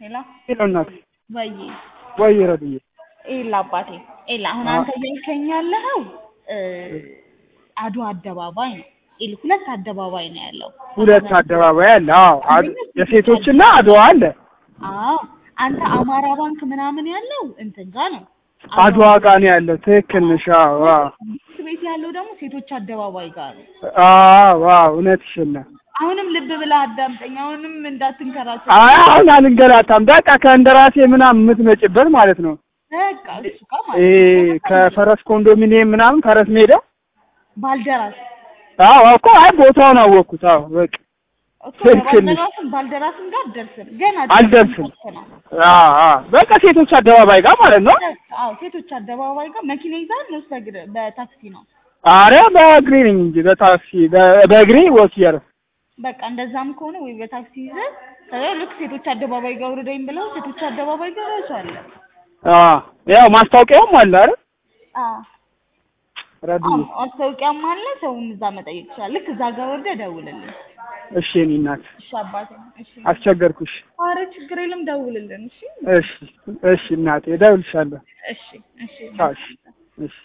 ሄሎ ሄሎ እናት ወይ ወይ ረድዬ ኤላ አባቴ ኤላ አሁን አዎ። አንተ እያልከኝ ያለኸው እ አድዋ አደባባይ ነው። ኤል ሁለት አደባባይ ነው ያለው። ሁለት አደባባይ አለ። አዎ አድ- የሴቶችና አድዋ አለ። አዎ አንተ አማራ ባንክ ምናምን ያለው እንትን ጋ ነው። አድዋ ጋር ነው ያለው። ትክክል ነሽ። አዎ አዎ ትምህርት ቤት ያለው ደግሞ ሴቶች አደባባይ ጋር ነው። አዎ አዎ እውነትሽን ነው። አሁንም ልብ ብለህ አዳምጠኝ። አሁንም እንዳትንከራከር። አይ አሁን አልንገላታም። በቃ ከእንደራሴ ምናምን የምትመጭበት ማለት ነው። በቃ እሱ ጋር ማለት ይሄ ነው። ከፈረስ ኮንዶሚኒየም ምናምን ፈረስ ሜዳ ባልደራስ አዎ እኮ አይ ቦታውን አወቅኩት። አዎ በቃ እኮ ትክክል ነሽ። ባልደራስም ባልደራስም ጋር አትደርስም። ገና አልደርስም። ደርሰናል። አዎ አዎ በቃ ሴቶች አደባባይ ጋር ማለት ነው። አዎ ሴቶች አደባባይ ጋር መኪና ይዛል ነው በእግር በታክሲ ነው። አረ በእግሬ ነኝ እንጂ በታክሲ በ- በእግሬ ወክ እያደረኩ በቃ እንደዛም ከሆነ ወይ በታክሲ ይዘህ ከዛ ልክ ሴቶች አደባባይ ጋር ውረደኝ ብለው ሴቶች አደባባይ ጋር ራሱ አለ። አዎ ያው ማስታወቂያውም አለ አይደል? አዎ ረዱዬ አዎ ማስታወቂያም አለ። ሰውም እዛ መጠየቅ ይችላል። ልክ እዛ ጋር ወርደህ ደውልልን። እሺ የእኔ እናት እሺ አባቴ። እሺ አስቸገርኩሽ። ኧረ ችግር የለም ደውልልን። እሺ እሺ እሺ እናቴ እደውልልሻለሁ። እሺ እሺ ቻው እሺ እሺ